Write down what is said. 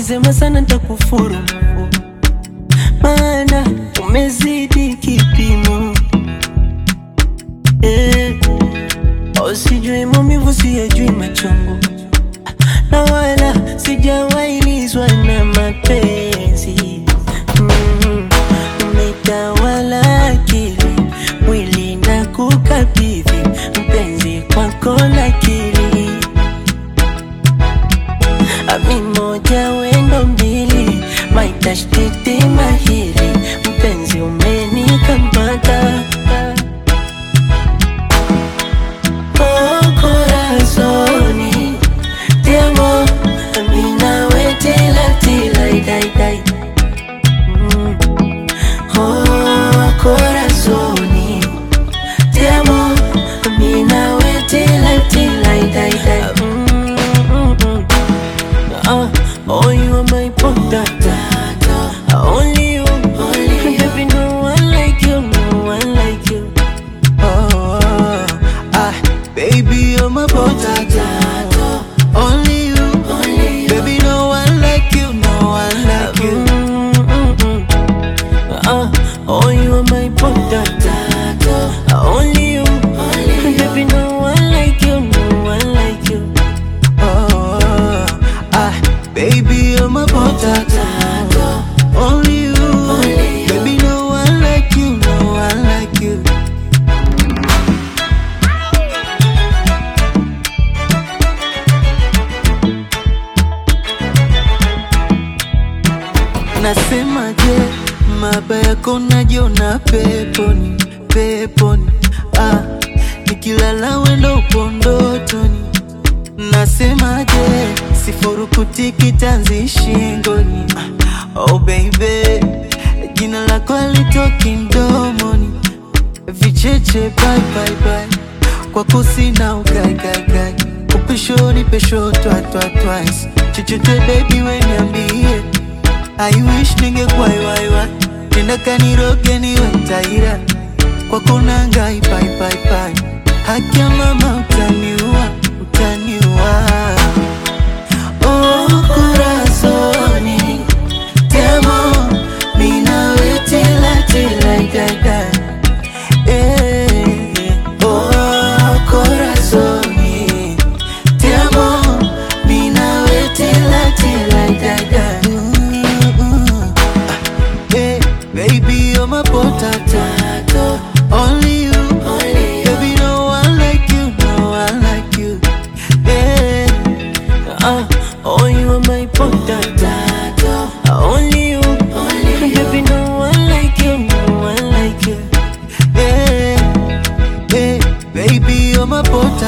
ukisema sana ntakufuru, maana umezidi kipimo eh. Usijui maumivu, siyajui machungu, na wala sijawailizwa na mapenzi mm. Umetawala akili, mwili na kukabidhi mpenzi kwako lakini Ami moja wendo mbili, maitashtiti mahiri, mpenzi umenikamata Oh, corazoni, ti amo, ami nawe tila tila dai dai Mm. Oh, corazoni, ti amo, ami nawe tila tila dai dai Mm, mm, mm. Uh, oh, you are my potato. Only you, only you. Baby, no one like you, no one like you. Oh, ah, baby, you're my potato. Only you, Only you. baby, no one like you, no one like you. Mm, mm, mm. Uh, oh, you are my potato. Only you, only you. Baby, no one like you, no one like you. Oh, ah, baby, you're my potato. Only you, Only you. baby, no one like you, no one like you. Nasemaje, maba yako najiona peponi, peponi. Ah, nikilala wendo upo ndotoni. Nasemaje, sifurukuti kitanzi shingoni. Ah, Oh baby, jina lako alitoki mdomoni. Vicheche bye bye bye, kwako sina ukaikai upeshoni pesho twa twa twice. Chochote baby we niambie I wish ningekuwa iwaiwa Nenda kaniroge niwe taira Kwako nangai pai pai pai Haki ya mama utaniua Utaniua Oh corazoni Te amo Mi nawe tila tila dai dai Eh, Oh corazoni Te amo Mi nawe tila tila dai dai Mm, mm. Hey, baby, you're my potato. Only you, Only you. baby, no one like you, no one like you. Yeah, Uh, oh, you are my potato. Only you, only you. Baby, no one like you, no one like you. yeah, yeah, baby, you're my potato.